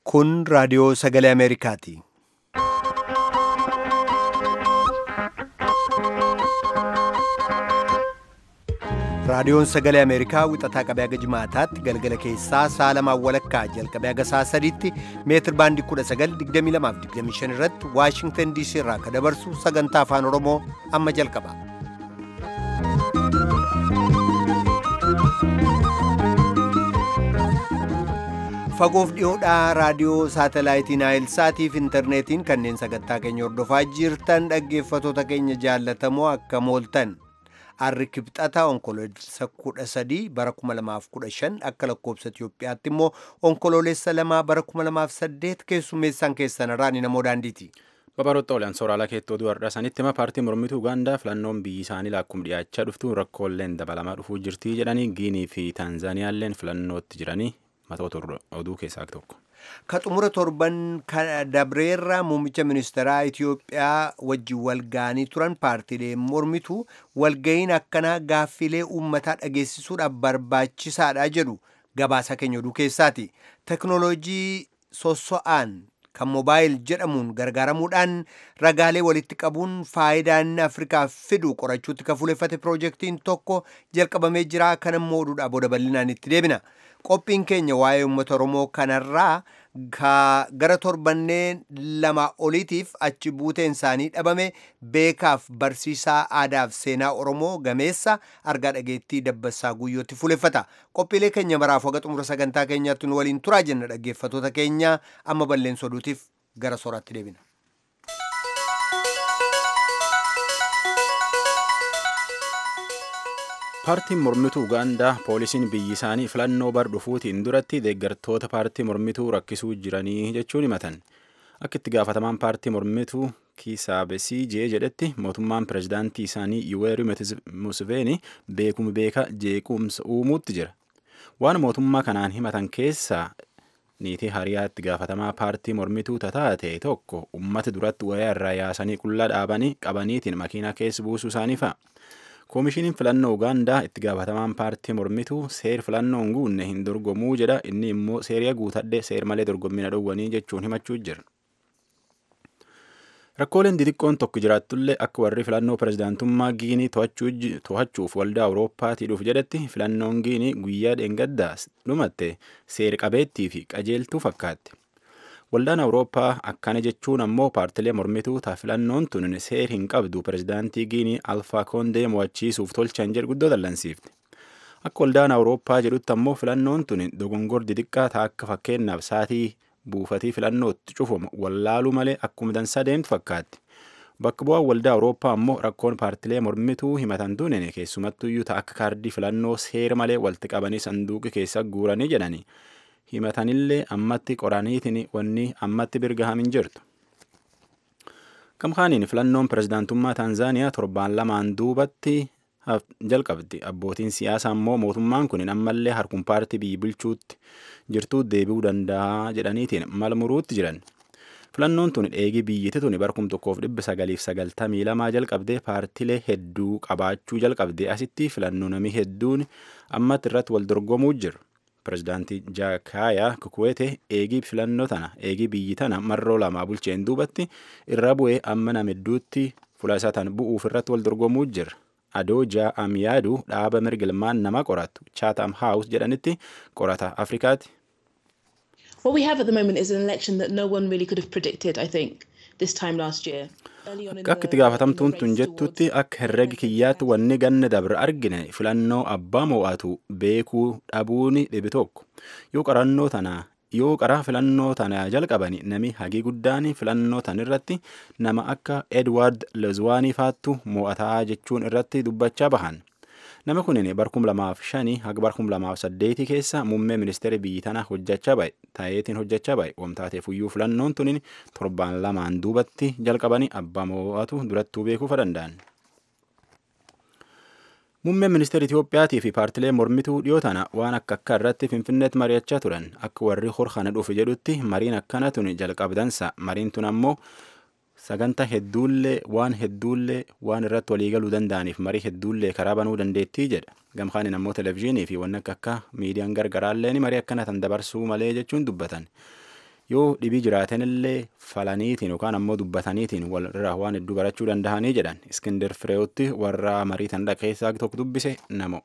Kun raadiyoo sagalee Ameerikaati. Raadiyoon sagalee Ameerikaa wixataa qabee haga jimaataatti galgala keessaa sa'a lamaan walakkaa jalqabee haga sa'a sadiitti meetir baandii 1922 irratti Waashingtan DC irraa kan dabarsu sagantaa afaan Oromoo amma jalqaba. Fagoof dhiyoodhaa raadiyoo saatalaayitii Naayilsaatii fi intarneetiin kanneen sagantaa keenya hordofaa jirtan dhaggeeffatoota keenya jaallatamoo akka mooltan. Arri kibxata onkoloolessa kudha sadii bara kuma lamaaf kudha shan akka lakkoobsa Itoophiyaatti immoo onkoloolessa lamaa bara kuma lamaaf saddeet keessummeessaan keessan irraan namoo daandiiti. Babaroota oliyaan sooraalaa keettoo du'arraa sanitti hima paartii mormituu Ugaandaa filannoon biyyi isaanii laakkum dhiyaachaa dhuftu rakkooleen dabalamaa dhufuu jirtii jedhanii Giinii fi Taanzaaniyaalleen filannootti jiranii matoota oduu keessaa tokko. Ka xumura torban dabreerraa muummicha ministeeraa Itoophiyaa wajjin walga'anii turan paartiileen mormituu walga'iin akkanaa gaaffilee uummataa dhageessisuudhaaf barbaachisaadha jedhu gabaasa keenya oduu keessaati. Teknooloojii sosso'aan kan moobaayil jedhamuun gargaaramuudhaan ragaalee walitti qabuun faayidaa inni Afrikaaf fidu qorachuutti kan fuuleffate piroojeektiin tokko jalqabamee jira. Kan immoo oduudhaa booda bal'inaan itti deebina. Qophiin keenya waa'ee uummata Oromoo kanarraa gara torbanneen lama oliitiif achi buuteen isaanii dhabame beekaaf barsiisaa aadaaf seenaa Oromoo gameessa argaa dhageettii dabbasaa guyyootti fuuleffata. Qophiilee keenya maraaf waga xumura sagantaa keenyaatti nu waliin turaa jenna dhaggeeffatoota keenya amma balleessa oduutiif gara sooraatti deebina. paartiin mormituu ugaandaa poolisiin biyyi isaanii filannoo bar dhufuutiin duratti deeggartoota paartii mormituu rakkisuu jiranii jechuun himatan akka itti gaafatamaan paartii mormituu kiisaabesii jee jedhetti mootummaan pirezidaantii isaanii yuweeri museveni beekuma beeka jeequmsa uumuutti jira waan mootummaa kanaan himatan keessaa niitii hariyaatti gaafatamaa paartii mormituu tataate tokko ummata duratti wayaa irraa yaasanii qullaa dhaabanii qabaniitiin makiinaa keessa buusuu isaanii fa'a. koomishiniin filannoo ugaandaa itti gaafatamaan paartii mormituu seer filannoon guunne hin dorgomuu jedha inni immoo seeriya guutadhe seer malee dorgommina dhowwanii jechuun himachuu jira. Rakkooleen xixiqqoon tokko jiraattullee akka warri filannoo pirezidaantummaa Giinii to'achuuf waldaa Awurooppaatii dhuuf jedhetti filannoon Giinii guyyaa dheengaddaa dhumatte seer qabeettii fi qajeeltuu fakkaatti. Waldaan Awurooppaa akkana jechuun ammoo paartilee mormituu ta'a filannoon tun seer hin qabdu pirezidaantii Giinii Alfaa Koondee mo'achiisuuf tolchan jedhu guddoo dallansiifte. Akka waldaan Awurooppaa jedhutti ammoo filannoon tun dogongor xixiqqaa ta'a akka fakkeenyaaf saatii buufatii filannootti cufamu wallaaluu malee akkuma dansaa deemtu fakkaatti. Bakka bu'aan waldaa Awurooppaa ammoo rakkoon paartilee mormituu himatan tun keessumattuyyuu ta'a akka kaardii filannoo seera malee walitti qabanii sanduuqa keessa guuranii jedhani. himatanillee ammatti qoraniitiin wanni ammatti birgahamin jirtu. Gamkaaniin filannoon pirezidaantummaa Taanzaaniyaa torbaan lamaan duubatti jalqabdi. Abbootiin siyaasaa immoo mootummaan kun ammallee harkuma paartii biyya bulchuutti jirtuu deebi'uu danda'a jedhaniitiin mal muruutti jiran. Filannoon tun eegi biyyatti tuni barkum tokkoof dhibba sagaliif sagaltamii lamaa jalqabdee paartilee hedduu qabaachuu jalqabdee asitti filannoo namii hedduun ammatti irratti wal dorgomuu jiru. pirezidaantii jaakaayaa kukuweete eegii filannoo tana eegii biyyi tana marroo lamaa bulcheen duubatti irra bu'ee amma nama hedduutti fuula isaa tan bu'uuf irratti wal dorgomuu jira. Adoo jaa'am yaadu dhaaba mirgilmaan nama qoratu Chatham House jedhanitti qorata Afrikaati. What we have at the moment is an election that no one really could have predicted, I think, this time last year. Akka itti gaafatamtuun tun jettutti akka herregi kiyyaatti wanni ganna dabre argine filannoo abbaa mo'atu beekuu dhabuun dhibi tokko yoo qarannoo tanaa yoo qaraa filannoo tanaa jalqabani nami hagii guddaan filannoo tan irratti nama akka Edward Lezwaanii faattu mo'ataa jechuun irratti dubbachaa bahan. Nama kunin barkum lamaaf shanii haga barkum lamaaf saddeetii keessa muummee ministeera biyyi tana hojjechaa ba'e ta'eetiin hojjechaa ba'e wamtaateef iyyuu filannoon tunin torbaan lamaan duubatti jalqabanii abbaa mo'atu durattuu beekuuf danda'an. Muummeen ministeera Itiyoophiyaatii fi paartilee mormituu dhiyoo tana waan akka akka irratti finfinneetti mari'achaa turan akka warri horkana dhufe jedhutti mariin akkana tun jalqabdansa mariin tun ammoo sagantaa hedduullee waan hedduullee waan irratti waliigaluu danda'aniif marii hedduullee karaa banuu dandeettii jedha gamkaan ammoo televezyiinii fi waan akka akka miidiyaan gargaraallee marii akkana tan dabarsuu malee jechuun dubbatan yoo dhibii jiraatanillee falaniitiin yookaan ammoo dubbataniitiin walirraa waan hedduu barachuu danda'anii jedhan iskindir fireewotti warra marii tan keessaa tokko dubbise namo.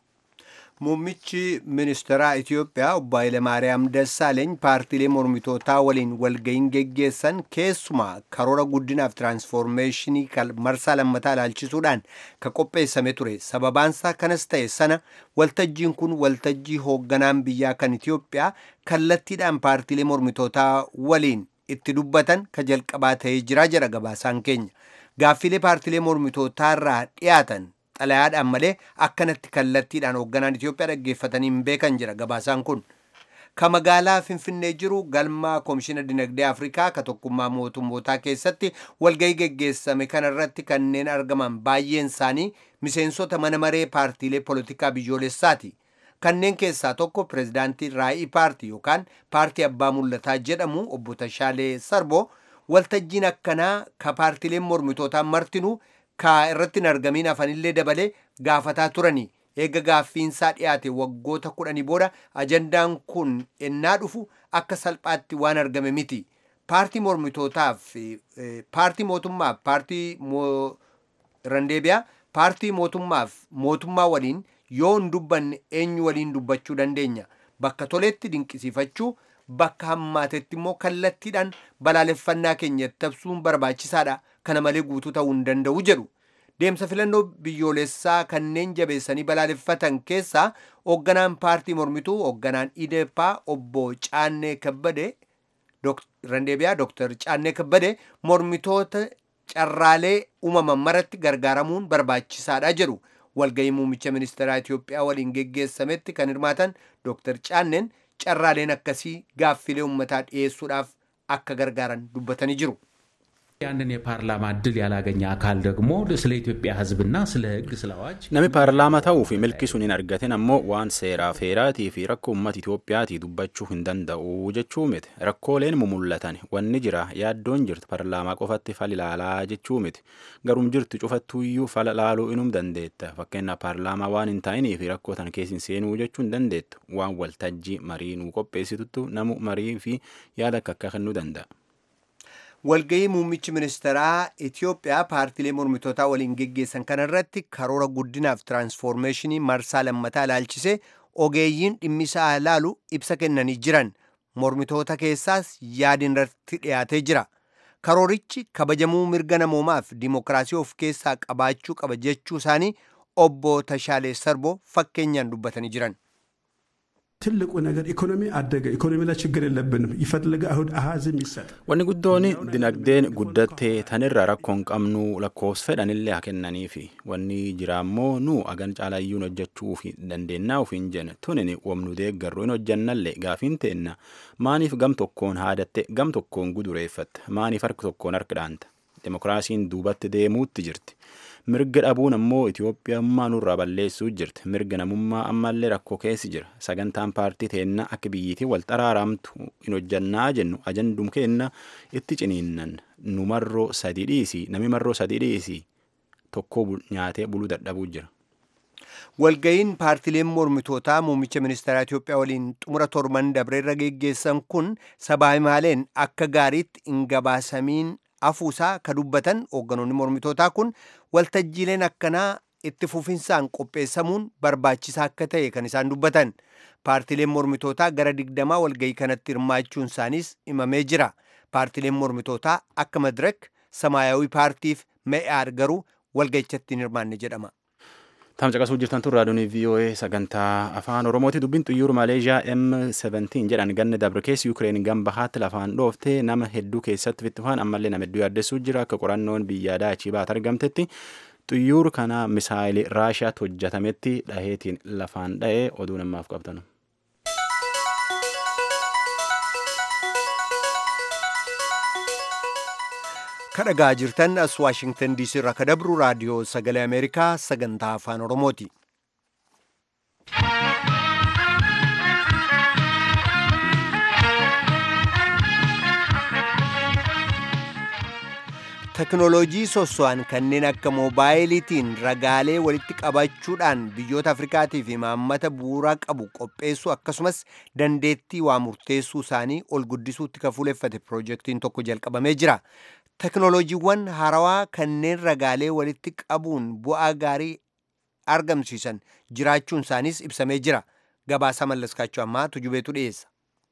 Muummichi ministeeraa Itiyoophiyaa obbo Hayilemaariyaam Dassaaleeny paartiilee mormitootaa waliin walga'iin geggeessan keessumaa karoora guddinaaf tiraansfoormeeshinii marsaa lammataa ilaalchisuudhaan ka qopheessame ture. Sababaansaa kanas ta'e sana waltajjiin kun waltajjii hoogganaan biyyaa kan Itiyoophiyaa kallattiidhaan paartiilee mormitootaa waliin itti dubbatan ka jalqabaa ta'ee jira jedha gabaasaan keenya. Gaaffilee paartiilee mormitootaarraa dhiyaatan xalayaadhaan malee akkanatti kallattiidhaan hoogganaan Itiyoophiyaa dhaggeeffatanii hin beekan jira gabaasaan kun. Ka magaalaa Finfinnee jiru galma Koomishina Dinagdee Afrikaa ka tokkummaa mootummootaa keessatti walgahii geggeessame kanarratti kanneen argaman baay'een isaanii miseensota mana maree paartiilee polotikaa biyyoolessaati. Kanneen keessaa tokko pirezidaantii Raa'ii paartii yookaan paartii abbaa mul'ataa jedhamu obbo Tashaalee Sarbo waltajjiin akkanaa ka paartiileen mormitootaa martinuu ka irratti hin argamiin hafanillee dabalee gaafataa turanii eega gaaffiinsaa dhiyaate waggoota kudhanii booda ajandaan kun ennaa dhufu akka salphaatti waan argame miti. Paartii mormitootaaf paartii mootummaaf paartii randeebiyaa paartii mootummaaf mootummaa waliin yoo hin dubbanne eenyu waliin dubbachuu dandeenya. Bakka toletti dinqisiifachuu bakka hammaatetti immoo kallattiidhaan balaaleffannaa keenya tabsuun barbaachisaadha. Kana malee guutuu ta'uu hin danda'u jedhu. Deemsa filannoo biyyoolessaa kanneen jabeessanii balaaleffatan keessaa hoogganaan paartii mormituu hoogganaan IDEPA obbo Caannee Kabbade Randeebiyaa Dr. Caannee Kabbade mormitoota carraalee uumaman maratti gargaaramuun barbaachisaadha jedhu. Walgahii muummicha ministeeraa Itiyoophiyaa waliin geggeessametti kan hirmaatan Dr. Caanneen carraaleen akkasii gaaffilee uummataa dhiyeessuudhaaf akka gargaaran dubbatanii jiru. ያንን የፓርላማ እድል ያላገኘ አካል ደግሞ ስለ ኢትዮጵያ ሕዝብና ስለ ሕግ ስለ አዋጅ Nami paarlaamaa ta'uu fi milki sun hin argatin ammoo waan seeraa feeraatii fi rakkoo uummata Itoophiyaatii dubbachuu hin danda'u jechuu miti. Rakkooleen mumullatan wanni jira yaaddoon jirti paarlaamaa qofatti fal ilaalaa jechuu miti. Garum jirtu cufattuuyyuu fala laaluu inum dandeetta. Fakkeenyaaf paarlaamaa waan hin taa'inii fi rakkoo tan keessin seenuu jechuu hin dandeettu. Waan waltajjii marii nuu qopheessituttu namu marii fi yaada akka akka kennuu danda'a. walgahii muummichi ministeeraa Itiyoophiyaa paartiilee mormitootaa waliin geggeessan kanarratti karoora guddinaaf tiraansfoormeeshinii marsaa lammataa ilaalchisee ogeeyyiin dhimmisaa ilaalu ibsa kennanii jiran mormitoota keessaas yaadin irratti dhiyaatee jira. Karoorichi kabajamuu mirga namoomaaf dimokiraasii of keessaa qabaachuu qaba jechuu isaanii obbo Tashaalee Sarbo fakkeenyaan dubbatanii jiran. ትልቁ ነገር ኢኮኖሚ አደገ። ኢኮኖሚ ላይ ችግር የለብንም። ይፈልገ አሁን አሃዝም ይሰጥ Wanni guddoon dinagdeen guddattee tanirra rakkoon qabnu lakkoofsa fedhanillee haa kennaniifi wanni jira ammoo nu agan caalayyuun hojjechuu fi dandeennaa ofiin jenne tunin wamnu deeggarru hin hojjannallee gaafiin teenna maaniif gam tokkoon haadatte gam tokkoon gudureeffatte maaniif harka tokkoon harka dhaanta demokiraasiin duubatti deemuutti jirti. mirga dhabuun ammoo Itoophiyummaa nurraa balleessuu jirti. Mirga namummaa ammallee rakkoo keessi jira. Sagantaan paartii teenna akka biyyiitii wal xaraaramtu hin hojjannaa jennu ajandum keenna itti ciniinnan nu marroo sadii dhiisi nami marroo sadii dhiisi tokko nyaatee buluu dadhabuu jira. Walga'iin paartileen mormitootaa muummicha ministeeraa Itiyoophiyaa waliin xumura torban dabreerra geggeessan kun sabaa himaaleen akka gaariitti hin gabaasamiin afuusaa ka dubbatan hoogganoonni mormitootaa kun waltajjiileen akkanaa itti fufinsaan qopheessamuun barbaachisaa akka ta'e kan isaan dubbatan paartileen mormitootaa gara digdamaa walgahii kanatti hirmaachuun isaaniis himamee jira paartileen mormitootaa akka madirek samaayawii paartiif me'aar garuu walgahichatti hin hirmaanne jedhama. Tam caqasuu jirtan tun raadiyoon VOA sagantaa afaan Oromooti dubbiin xiyyaara Maleeshiyaa M17 jedhan ganna dabre keessa Yuukireen gama bahaatti lafaan dhooftee nama hedduu keessatti fittifaan ammallee nama hedduu yaaddessuu jira akka qorannoon biyyaa daachii baat argamtetti xiyyaara kana misaayilii Raashiyaatti hojjetametti dhaheetiin lafaan dha'ee oduu namaaf qabtan. kadhagaa jirtan as waashingtan diisii irraa kadabru raadiyoo sagalee ameerikaa sagantaa afaan oromooti teknooloojii sosso'an kanneen akka moobaayiliitiin ragaalee walitti qabachuudhaan biyyoota afrikaatiif imaammata bu'uuraa qabu qopheessuu akkasumas dandeettii waa murteessuu isaanii ol guddisuutti kan fuuleffate piroojeektiin tokko jalqabamee jira teknooloojiiwwan haarawaa kanneen ragaalee walitti qabuun bu'aa gaarii argamsiisan jiraachuun isaaniis ibsamee jira gabaasa mallaskaachuu ammaa tujubeetu dhiyeessa.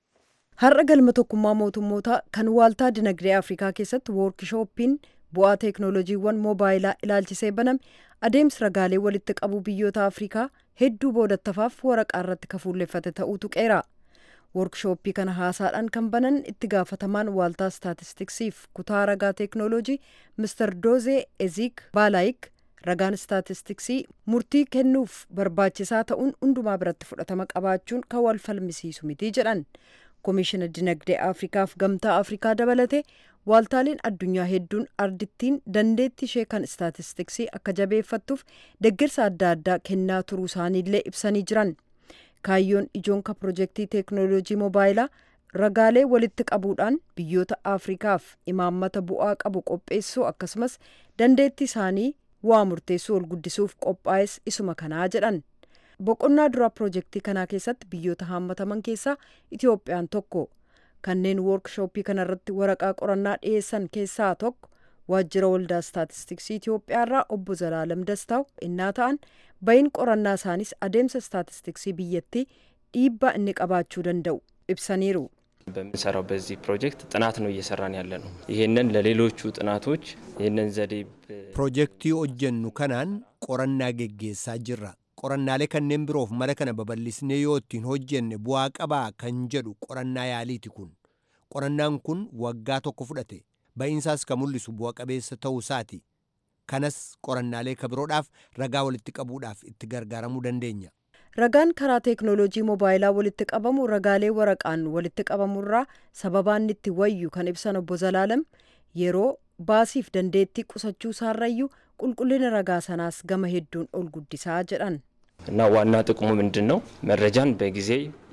Har'a galma tokkummaa mootummootaa kan waaltaa dinagdee Afrikaa keessatti woorkishooppiin bu'aa teeknooloojiiwwan moobaayilaa ilaalchisee baname adeemsi ragaalee walitti qabuu biyyoota Afrikaa hedduu boodattafaaf waraqaa irratti kan fuulleffate ta'uu tuqeera. Woorkishooppii kana haasaadhaan kan banan itti gaafatamaan waaltaa staatistiksiif kutaa ragaa teeknooloojii Mr. Doozee Eziik Baalaayik ragaan staatistiksii murtii kennuuf barbaachisaa ta'uun hundumaa biratti fudhatama qabaachuun kan wal falmisiisu miti jedhan. Komishiina Dinagdee Afrikaaf Gamtaa Afrikaa dabalatee waaltaaleen addunyaa hedduun ardittiin dandeettii ishee kan staatistiksii akka jabeeffattuuf deeggarsa adda addaa kennaa turuu isaaniillee ibsanii jiran. Kaayyoon ijoonka pirojektii teeknooloojii moobaayilaa ragaalee walitti qabuudhaan biyyoota Afrikaaf imaammata bu'aa qabu qopheessuu akkasumas dandeettii isaanii waa murteessuu ol guddisuuf qophaa'es isuma kanaa jedhan. boqonnaa duraa pirojektii kanaa keessatti biyyoota haammataman keessaa itiyoophiyaan tokko kanneen woorkishooppii kanarratti waraqaa qorannaa dhiyeessan keessaa tokko waajjira waldaa staatistiksii itiyoophiyaarraa obbo zalaalam dastaaw innaa ta'an bayin qorannaa isaanis adeemsa staatistiksii biyyattii dhiibbaa inni qabaachuu danda'u ibsaniiru. በምንሰራው በዚህ ፕሮጀክት ጥናት ነው እየሰራን ያለ ነው። ይህንን ለሌሎቹ ጥናቶች ይህንን ዘዴ piroojeektii hojjennu kanaan qorannaa geggeessaa jirra qorannaalee kanneen biroof mala kana babal'isnee yoo ittiin hojjenne bu'aa qabaa kan jedhu qorannaa yaaliiti kun qorannaan kun waggaa tokko fudhate ba'iinsaas kan mul'isu bu'a qabeessa ta'uu isaati kanas qorannaalee kabiroodhaaf ragaa walitti qabuudhaaf itti gargaaramuu dandeenya. Ragaan karaa teeknooloojii moobaayilaa walitti qabamu ragaalee waraqaan walitti qabamurraa sababaan itti wayyu kan ibsan obbo Zalaalam yeroo baasiif dandeettii qusachuu isaarrayyuu qulqullina ragaa sanaas gama hedduun ol guddisaa jedhan. እና ዋና ጥቅሙ ምንድን ነው? መረጃን በጊዜ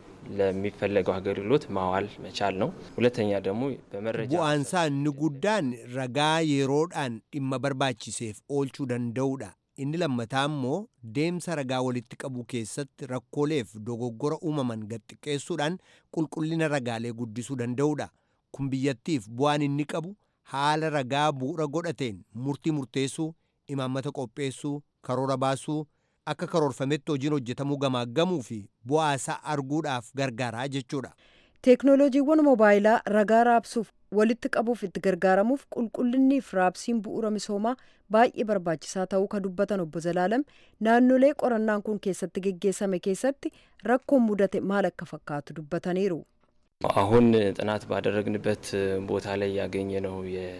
ለሚፈለገው አገልግሎት ማዋል መቻል ነው። ሁለተኛ ደግሞ በመረጃ bu'aansaa inni guddaan ragaa yeroodhaan dhimma barbaachiseef oolchuu danda'uudha inni lammataa immoo deemsa ragaa walitti qabuu keessatti rakkooleef dogoggora uumaman gadxiqqeessuudhaan qulqullina ragaalee guddisuu danda'uudha kun biyyattiif bu'aan inni qabu haala ragaa bu'uura godhateen murtii murteessuu imaammata qopheessuu karoora baasuu akka karoorfametti hojiin hojjetamuu gamaaggamuu fi bu'aasaa arguudhaaf gargaaraa jechuudha. Teeknooloojiiwwan moobaayilaa ragaa raabsuuf walitti qabuuf itti gargaaramuuf qulqullinniif raabsiin bu'uura misoomaa baay'ee barbaachisaa ta'uu kan dubbatan obbo Zalaalam naannolee qorannaan kun keessatti geggeessame keessatti rakkoon mudate maal akka fakkaatu dubbataniiru. አሁን ጥናት ባደረግንበት ቦታ ላይ ያገኘነው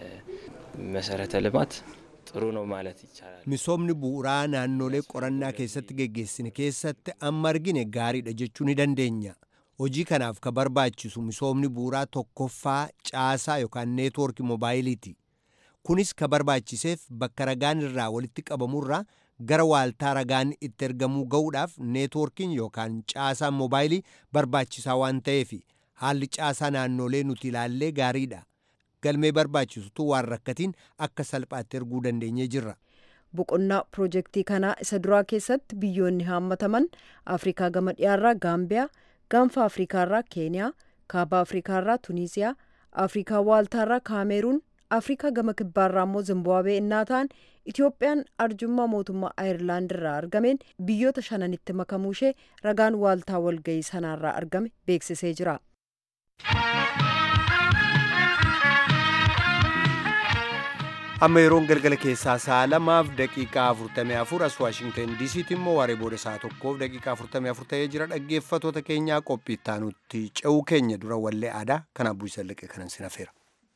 የመሰረተ ልማት ጥሩ ነው ማለት ይቻላል። misoomni bu'uuraa naannolee qorannaa keessatti geggeessine keessatti amma argine gaariidha jechuu ni dandeenya hojii kanaaf ka barbaachisu misoomni bu'uuraa tokkoffaa caasaa yookaan neetwoorkii moobaayiliiti kunis ka barbaachiseef bakka ragaan irraa walitti qabamurraa gara waaltaa ragaan itti ergamuu ga'uudhaaf neetwoorkiin yookaan caasaan moobaayilii barbaachisaa waan ta'eef haalli caasaa naannolee nuti ilaallee gaariidha galmee barbaachisutu waan rakkatiin akka salphaatti erguu dandeenyee jirra. boqonnaa pirojektii kanaa isa duraa keessatti biyyoonni haammataman afrikaa gama dhiyaarraa gaambiyaa gaanfa afrikaarraa keeniyaa kaaba afrikaarraa tuniisiyaa afrikaa waaltaarraa kaameeruun afrikaa gama kibbaarraa immoo zimbaabwee innaa ta'an itiyoophiyaan arjummaa mootummaa ayirlaand irraa argameen biyyoota shananitti makamuu ishee ragaan waaltaa walgayii sanaarraa argame beeksisee jira. amma yeroon galgala keessaa sa'a lamaaf daqiiqaa 44 as waashingtan diisiitti immoo waaree booda sa'a tokkoof daqiiqaa 44 ta'ee jira dhaggeeffatoota keenyaa qophii ittaanutti ce'uu keenya dura wallee aadaa kanaaf bu'iisa liqee kanan sin hafeera.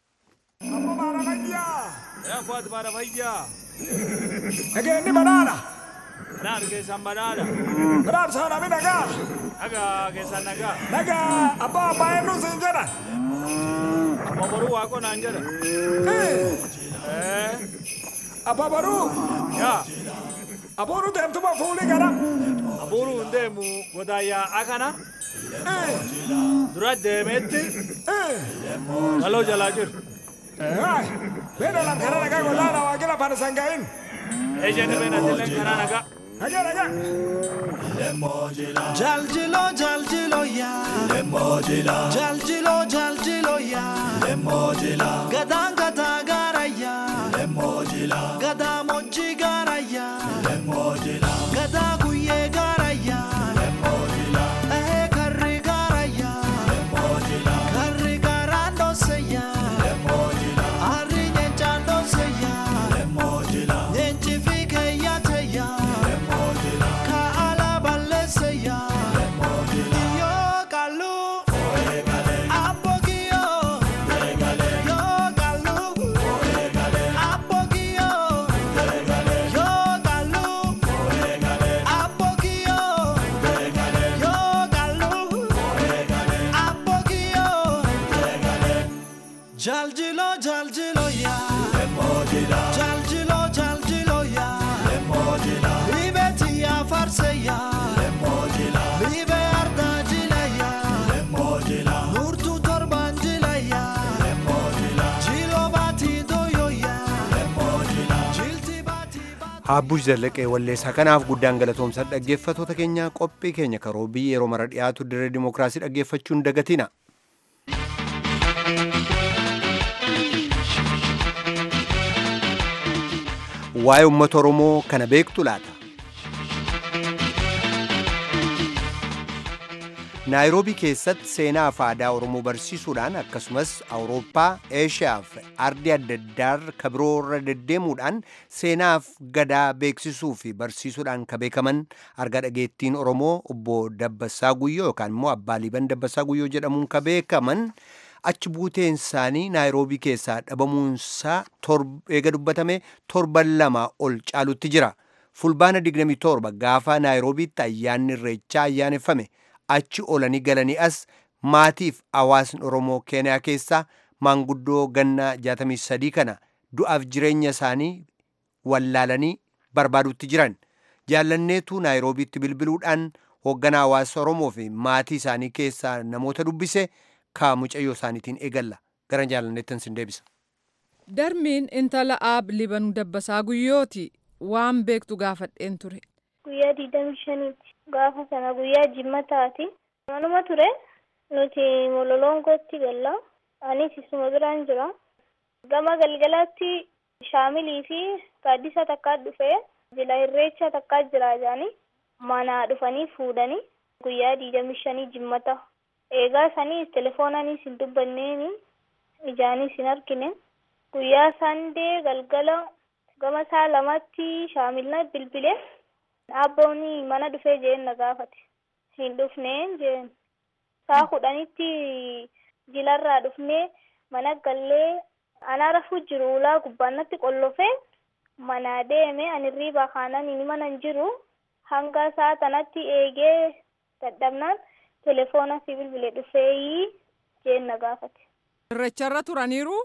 Nageenyi banaana. Banaan keessan banaana. Banaan saanami nagaa. Nagaa keessan nagaa. Nagaa abbaa abbaa eenyuun siin jedhan. Amma boruu waaqoo naan jedha. Abbaa baruu. Yaa. Abuuru deemtuma fuulii gara. Abuuru hin deemu godaayyaa akana. Dura deemeetti. Galoo jalaa jiru. Ay, bena lam kana nagaa gollaana waa gila fana sangaa'in. Ejjenni beenatillee karaa nagaa. Nagaa nagaa. Jaljilo jaljilo ya Lemojila Jaljilo jaljilo ya Lemojila Gadaan gadaa gaara ya Lemojila Gadaa moji gaara ya Lemojila Gadaa guyyee gaara ya Lemojila Ehee karri gaara ya Lemojila Karri gaaraan dhoose ya Lemojila Harri nyeenchaan dhoose ya Lemojila Nyeenchi fi keeyyaate ya Lemojila Ka ala balleesse ya Lemojila Yo kalu Apogio Yo kalu Apogio Yo kalu Apogio Yo kalu Apogio Jaljilo jaljilo ya Jaljilo jaljilo ya Libeti ya farse ya Libe arda jila ya Nurtu torban jila ya Jilo bati doyo ya Jilti bati Haabbush Zallaqee Walleessaa kanaaf guddaan galatoomsan dhaggeeffatoota keenya qophii keenya karoobii yeroo mara dhiyaatu dirree dimookiraasii dhaggeeffachuun dagatina. Waa'ee uummata Oromoo kana beektu laata? naayiroobii keessatti seenaa fi aadaa oromoo barsiisuudhaan akkasumas awurooppaa eeshiyaa fi ardii adda addaa ka biroorra deddeemuudhaan seenaaf gadaa beeksisuu fi barsiisuudhaan ka beekaman arga dhageettiin oromoo obbo Dabbasaa Guyyoo yookaan immoo abbaa liiban Dabbasaa Guyyoo jedhamuun ka beekaman achi buuteen isaanii naayiroobii keessaa dhabamuunsaa eega dubbatame torban lama ol caalutti jira. Fulbaana 27 gaafa naayiroobiitti ayyaanni irreechaa ayyaaneffame. achi olanii galanii as maatiif hawaasni oromoo keeniyaa keessaa maanguddoo gannaa 63 kana du'aaf jireenya isaanii wallaalanii barbaadutti jiran jaallanneetu naayiroobiitti bilbiluudhaan hoogganaa hawaasa oromoo fi maatii isaanii keessaa namoota dubbise kaa mucayyoo isaaniitiin eegalla gara jaallanneettan sin deebisa. Darmiin intala aab libanuu dabbasaa guyyooti waan beektu gaafadheen ture. Guyyaa digdami shaniiti. Gaafa sana guyyaa jimmataati. Manuma ture nuti mololongotti galla. Anis isuma biraan jira. Gama galgalaatti shaamilii fi gaaddisa takkaa dhufee jila irreecha takkaa jira jaanii mana dhufanii fuudhanii guyyaa digdami shanii jimmata. Eegaa saniis telefoonaanis hin dubbanneeni ijaanis hin argine. Guyyaa sandee galgala gama saa lamatti shaamilna bilbilee. Abboonni mana dhufee jeen na gaafate. Hin dhufneen jeen. Saa kudhanitti jilarraa dhufnee mana gallee ana rafuu jiru ulaa gubbaannatti qollofee mana deeme ani riibaa kaanaan inni mana hin jiru hanga saa tanatti eegee dadhabnaan telefoona si bilbile dhufeeyii jeen na gaafate. Irreecharra turaniiru?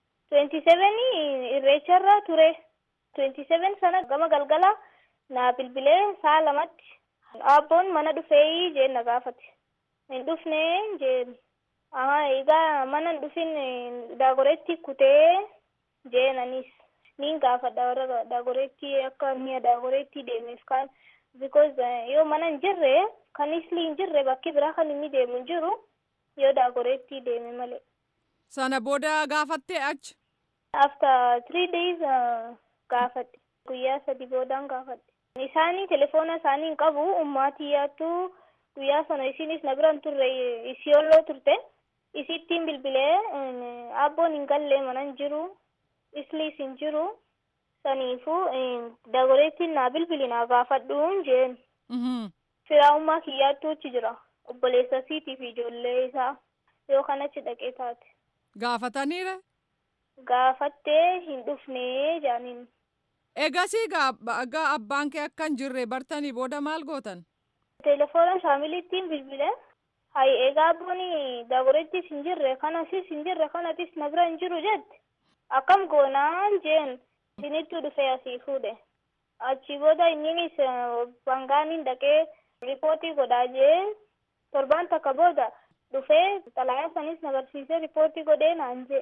27 irreecharra ture. 27 sana gama galgala naa bilbilee saa lamatti abboon mana dhufee jeen na gaafate hin dhufne jeen aha egaa mana hin dhufin daagoreetti kutee jeenanis niin gaafadha warra daagoreetti akka mi'a daagoreetti deemeef kaan because yoo mana hin jirre kan isli hin jirre bakki biraa kan inni deemu hin jiru yoo daagoreetti deeme malee. Sana booda gaafattee achi? After three days gaafadhe. Guyyaa sadi boodaan gaafadhe. Isaanii telefoona isaanii hin qabu ummaatii yaattu guyyaa sana isinis na biraan turre isiyolloo turte isittiin bilbilee abboon hin gallee mana hin jiru isliis hin jiru saniifu dagoreettiin naa bilbili naa gaafadhuun jeen firaa'ummaa kiyyaattuuchi jira obboleessa isiitii fi ijoollee isaa yoo kanachi dhaqee taate. Gaafataniire? Gaafattee hin dhufnee jaaniin. Egasii gaa abbaan kee akka hin jirre bartanii booda maal gootan? Telefoona shaamilittiin bilbile. Hayi egaa abboon dagoreettis hin jirre kanasis hin jirre kanatis na bira hin jiru jette. Akkam goonaan jeen isinittuu dhufee asii fuudhe. Achi booda inninis bangaaniin dhaqee riipootii godhaa jee torbaan takka booda dhufee xalayaa sanis na barsiisee riipootii godhee naan jee.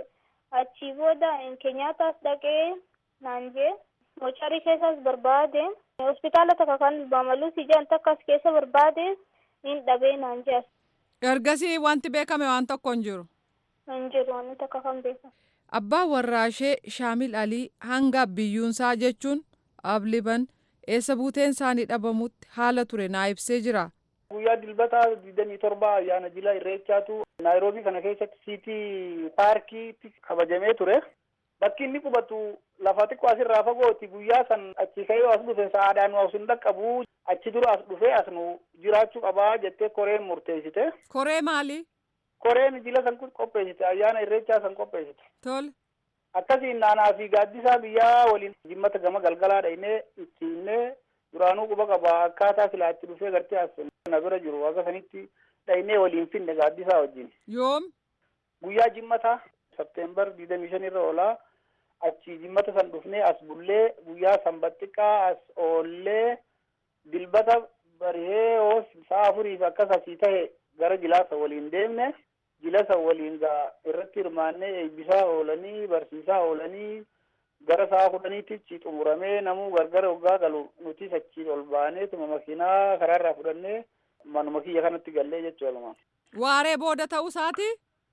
achii booda keenyaataas dhaqee naan jee mocharii keessas barbaade hospitaala takka kan bamaluu si jedhan takkas keessa barbaade hin dhabee naan jee ergasii wanti beekame waan tokko hin jiru. hin jiru wanni takka kan beekamu. Abbaan warraashee Shaamil Alii hanga biyyuunsaa jechuun abliban eessa buuteen isaanii dhabamutti haala ture naa ibsee jira. Guyyaa dilbataa digdamii torba ayyaana jilaa irreechaatu naayiroobii kana keessatti siitii paarkiitti kabajamee ture. Bakki inni qubatu lafa xiqqoo asirraa fagooti guyyaa san achi ka'ee as dhufe sa'aadhaan as hin dhaqqabu achi dura as dhufee as nu jiraachuu qabaa jettee koreen murteessite. Koree maali? Koreen jila san qopheessite ayyaana irreechaa san qopheessite. Tole. Akkasiin naanaa fi gaaddisaa biyyaa waliin jimmata gama galgalaa dhaynee ittiinnee duraanuu quba qaba akkaataa silaa itti dhufee gartee as na bira jiru akka sanitti dhaynee waliin finne gaaddisaa wajjin. Yoom? Guyyaa jimmata Septeembar digdamii shan irra oolaa achi jimmata san dhufnee as bullee guyyaa sanbattiqqaa as oollee dilbata barihee hoos sa'a afuriif akkas asii tahe gara jilaasa waliin deemne jilasa waliin gaa irratti hirmaannee eebbisaa oolanii barsiisaa oolanii gara sa'a kudhaniitti xumuramee namuu gargara waggaa galu nutis achi ol baaneetuma makiinaa karaarraa fudhannee manuma kiyya kanatti gallee jechuudha. Waaree booda ta'uu isaati?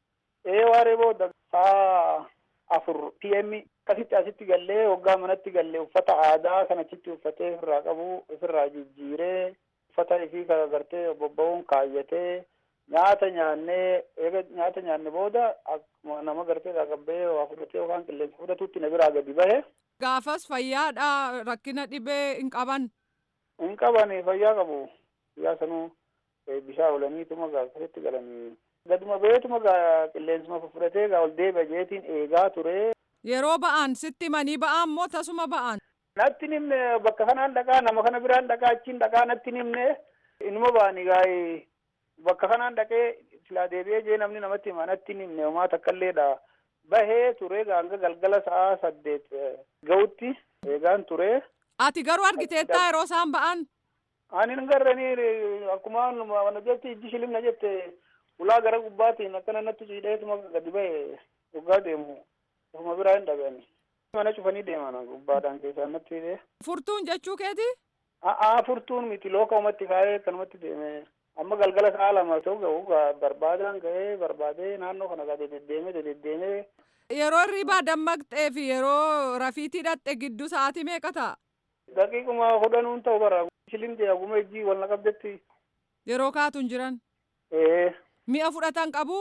Ee waaree booda sa'a afur pm akkasitti asitti gallee waggaa manatti gallee uffata aadaa kan achitti uffatee ofirraa qabu ofirraa jijjiiree uffata ifii gartee bobba'uun kaayyatee nyaata nyaannee eega nyaata nyaanne booda akkuma nama gartee qaqqabbee waa fudhatee yookaan qilleensa fudhatutti na biraa gadi bahe. Gaafas fayyaadha rakkina dhibee hin qaban. Hin qaban fayyaa qabu guyyaa sanuu bishaan oolaniituma akkasitti galanii gaduma beetuma qilleensuma fudhatee ol deebi'a jeetiin eegaa ture. Yeroo ba'an sitti manii ba'an moo tasuma ba'an? Natti nimne bakka kanaan dhaqaa nama kana biraan dhaqaa achiin dhaqaa natti nimne inuma ba'anii gaa'ee bakka kanaan dhaqee silaa deebi'ee jee namni namatti hima natti nimne homaa takkaleedha. Bahee ture hanga galgala sa'a saddeet ga'utti eegaan ture. Ati garuu argiteettaa yeroo isaan ba'an? Ani hin garranii akkuma mana jetti ijji shilimna jette ulaa gara gubbaatiin akkana natti ciidheetuma gadi bahe dhugaa deemu ofuma biraa hin dhabeeni. Mana cufanii deeman gubbaadhaan keessaan natti hidhee. Furtuun jechuu keeti? A'aa furtuun miti looka umatti kaa'ee kanumatti deeme. Amma galgala sa'a lama ta'u ga'u barbaadaan ga'ee barbaadee naannoo kana gaa deddeemee deddeemee. Yeroo hirribaa dammaqxee fi yeroo rafiitii dhaqxe gidduu sa'aatii meeqa ta'a? Daqiiquma kudhanuun ta'u bara. Shilimtee aguma ijji wal naqabdetti. Yeroo kaatuun jiran? Ee. Mi'a fudhatan qabu?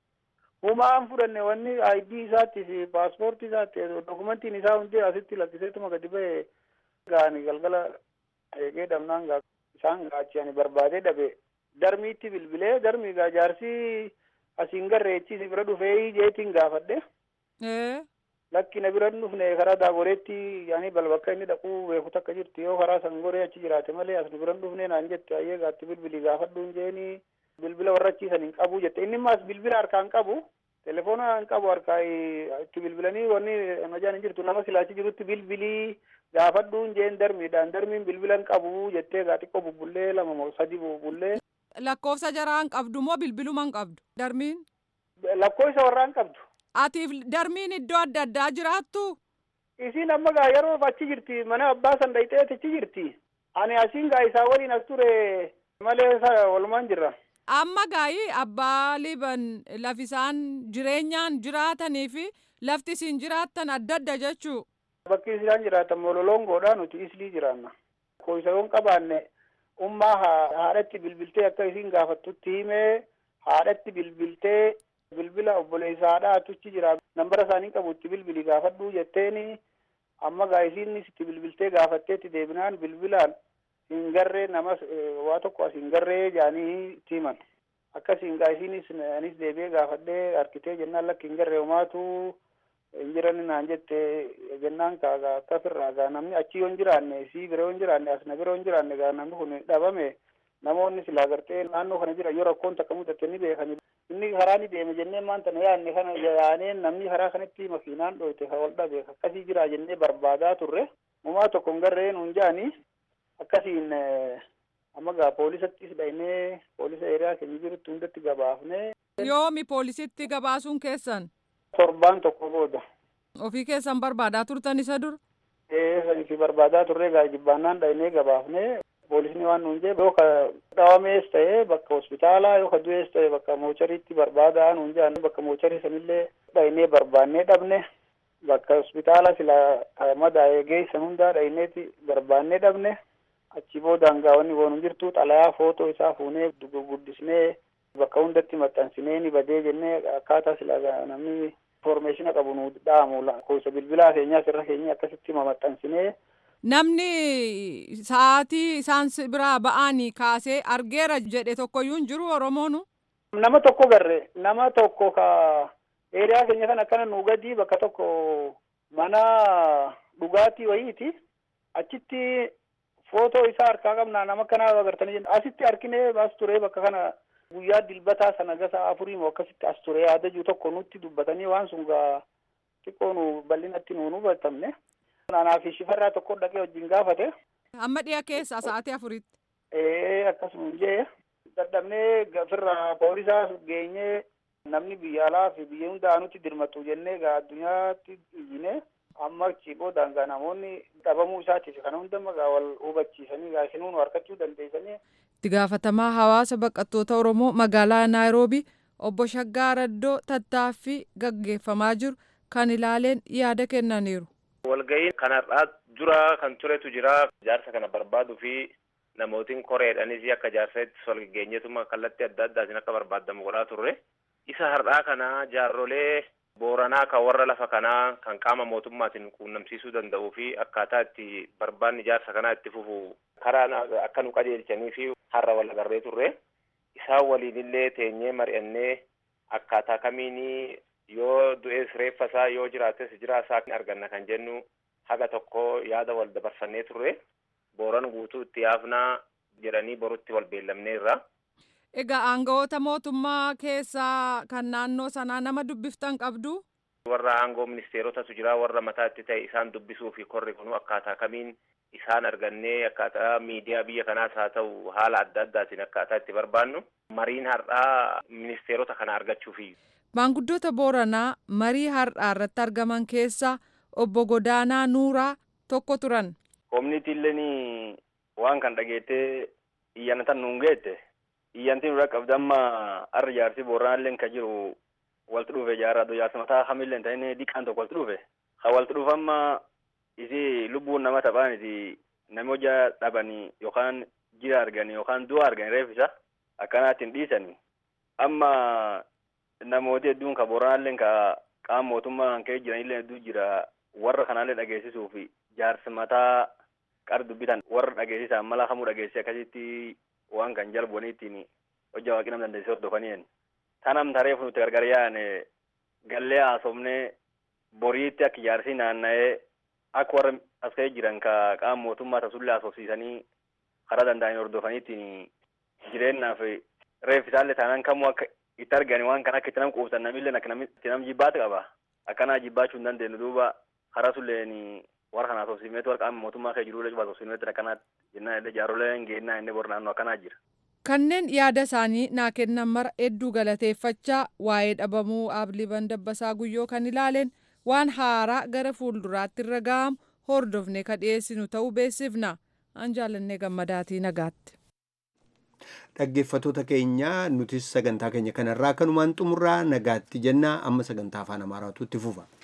Humaan fudhanne wanni ID isaatti fi paaspoortii isaatti dokumentiin isaa hundi asitti lakkiseetuma gadi ba'e gaani galgala eegee dhabnaan gaa isaan gaachani barbaadee dhabe darmiitti bilbilee darmii gaa jaarsii asiin garreechi si bira dhufee jeetiin gaafadhe. Lakki na bira dhufne karaa daagoreetti yaani balbakka inni dhaquu beeku takka jirti yoo karaa sangoree achi jiraate malee as nu bira dhufne naan jette ayyee gaatti bilbilii gaafadhuun jeeni bilbila warra achiisan hin qabu jette inni maas bilbila harkaan qabu telefoona hin qabu harkaa itti bilbilanii wanni majaan hin jirtu nama silaachi jirutti bilbilii gaafadhuun jeen darmiidhaan darmiin bilbila hin qabu jettee gaa xiqqoo bubbullee lama moo sadi bubbullee. Lakkoofsa jaraa hin qabdu moo bilbiluma hin qabdu darmiin? Lakkoofsa warraa hin qabdu. Atiif darmiin iddoo adda addaa jiraattu? Isiin amma gaa yeroo achi jirti mana abbaa san dhayxee achi jirti. Ani asiin gaa isaa waliin as ture malee walumaan jirra. Amma gaa'ii abbaa liban lafisaan jireenyaan jiraatanii fi lafti isin jiraattan adda adda jechuu. Bakki isaan jiraatan mololongoodha nuti islii jiraanna. Koyisayoon qabaanne ummaa haadhatti bilbiltee akka isin gaafattutti himee haadhatti bilbiltee bilbila obboleessa haadhaa atuchi jira nambara isaanii qabu itti bilbili gaafadhuu jetteeni amma gaa isiin itti bilbiltee gaafatteetti deebinaan bilbilaan hin garree namas waa tokko as hin garree jaanii itti himan akkasiin gaa isiinis anis deebi'ee gaafadhee harkitee jennaan lakki hin garree homaatu hin jiran naan jette jennaan kaagaa akkasirraa gaa namni achi yoo hin jiraanne sii bira yoo hin jiraanne as na bira yoo hin jiraanne gaa namni kun dhabame namoonni silaa gartee naannoo kana jira yoo rakkoon takka mudate ni beekani inni karaa ni deeme jennee maanta na yaanne kana yaanee namni karaa kanatti makiinaan dhoyte ka wal dhabe akkasii jira jennee barbaadaa turre mumaa tokko hin garree nuun jaanii akkasiin amma gaa poolisattis dhaynee poolisa eeriyaa keenya jirutti hundatti gabaafne. Yoomi poolisitti gabaasuun keessan? torbaan tokko booda. Ofii keessan barbaadaa turtan isa dura? Ee sanifi barbaadaa turre gaa jibbaannaan dhaynee gabaafnee poolisni waan nuun jee yoo ka dhawamees ta'e bakka hospitaalaa yoo ka du'ees ta'e bakka moochariitti barbaadaa nuun jaan bakka moocharii sanillee dhaynee barbaannee dhabne bakka hospitaala sila madaa'ee geessan hundaa dhayneeti barbaannee dhabne achi boodaan gaa wanni woonum jirtu xalayaa footoo isaa fuunee guddisnee bakka hundatti maxxansinee ni badee jennee akkaataa sila namni informeeshina qabu nu dhaamu lakkoofsa bilbilaa keenyaa sirra keenya akkasitti maxxansinee. Namni sa'aatii isaan biraa ba'anii kaasee argeera jedhe tokkoyyuu hin jiru Oromoonu. Nama tokko garre nama tokko ka eeriyaa keenya kan akkana nu gadi bakka tokko mana dhugaatii wayiiti achitti footoo isaa harkaa qabnaa nama kanaa agartanii asitti harkinee as ture bakka kana guyyaa dilbataa sana gasa afurii moo akkasitti as ture yaadajuu tokko nutti dubbatanii waan sun gaa xiqqoo nu bal'inatti nu hubatamne. Anaa fi shifarraa tokko dhaqee wajjin gaafate. Amma dhiya keessa sa'aatii afuritti. Ee akkasuma jee dadhabnee gafirraa poolisaa geenyee namni biyya alaa fi biyya hundaa nutti dirmatu jennee gaa addunyaatti iyyine amma achi boodaan gaa namoonni dhabamuu isaatiif kana hundamma gaa wal hubachiisanii gaa isinuu nu harkachuu dandeessanii. Itti gaafatamaa hawaasa baqattoota Oromoo magaalaa Naayiroobii obbo Shaggaa Raddoo tattaaffii gaggeeffamaa jiru kan ilaaleen yaada kennaniiru. Walga'iin kanarraa dura kan turetu jira. Jaarsa kana barbaaduu fi namootiin koreedhanis akka jaarsaatti wal gageenyeetuma kallattii adda addaatiin akka barbaadamu godhaa turre. Isa har'aa kana jaarrolee booranaa kan warra lafa kanaa kan qaama mootummaatiin quunnamsiisuu danda'uu fi akkaataa itti barbaanni jaarsa kanaa itti fufu karaa akka nu qajeelchanii fi har'a wal agarree turre. Isaan waliinillee teenyee mari'annee akkaataa kamiinii yoo du'ees reeffa isaa yoo jiraates jiraa isaa arganna kan jennu haga tokko yaada wal dabarsannee turre booran guutuu itti yaafnaa jedhanii borutti wal beellamneerra. Egaa aangawoota mootummaa keessaa kan naannoo sanaa nama dubbiftan qabdu. Warra aangoo ministeerotatu jira warra mataatti ta'e isaan dubbisuu fi korri kunu akkaataa kamiin isaan argannee akkaataa miidiyaa biyya kanaas haa ta'u haala adda addaatiin akkaataa itti barbaannu mariin har'aa ministeerota kana argachuufi. Maanguddoota Booranaa marii har'aa irratti argaman keessaa obbo Godaanaa Nuuraa tokko turan. Koominiitiilleen waan kan dhageettee iyyanatan nuun geette iyyantiin dura qabda amma har'a jaarsi Booranaalleen kan jiru walti dhufe jaarraa jaarsa mataa hamilleen ta'in diqqaan tokko walti dhufe. Ha walti dhufe amma isi lubbuun nama taphaaniti nami hojaa dhabanii yookaan jira arganii yookaan du'a arganii reeffisa akkanaatiin dhiisanii amma namooti hedduun ka booranaalleen ka qaama mootummaa kan ka'e jiranillee hedduu jira warra kanaallee dhageessisuu fi jaarsa mataa qar dubbitan warra dhageessisan mala kamuu dhageessise akkasitti waan kan jalboniittiin hojja waaqii nam dandeessee hordofaniin tanam tareef nuti gargar yaane gallee haasofnee boriitti akka jaarsi naanna'ee akka warra as ka'ee jiran ka qaama mootummaa tasullee haasofsiisanii karaa danda'anii hordofaniittiin jireenyaaf reeffisaallee taanaan kamuu akka itti argani waan kana akka itti nam quubsan namillee akka namni itti nam jibbaatu qaba akkanaa jibbaachuu hin dandeenyu duuba karaa sulleen warra kana haasofsiifneetu warra qaama mootummaa kee jirullee cufa haasofsiifneetu akkanaatti jennaan illee jaarooleen geennaa inni bor naannoo akkanaa jira. Kanneen yaada isaanii naa kennan mara hedduu galateeffachaa waa'ee dhabamuu Aabliban Dabbasaa Guyyoo kan ilaaleen waan haaraa gara fuulduraatti irra ga'amu hordofne ka dhiyeessinu ta'uu beeksifna. An jaallannee gammadaatii nagaatti. Dhaggeeffattoota keenya nutis sagantaa keenya kanarraa kanumaan xumurraa nagaatti jennaa amma sagantaa afaan amaaraatu itti fufa.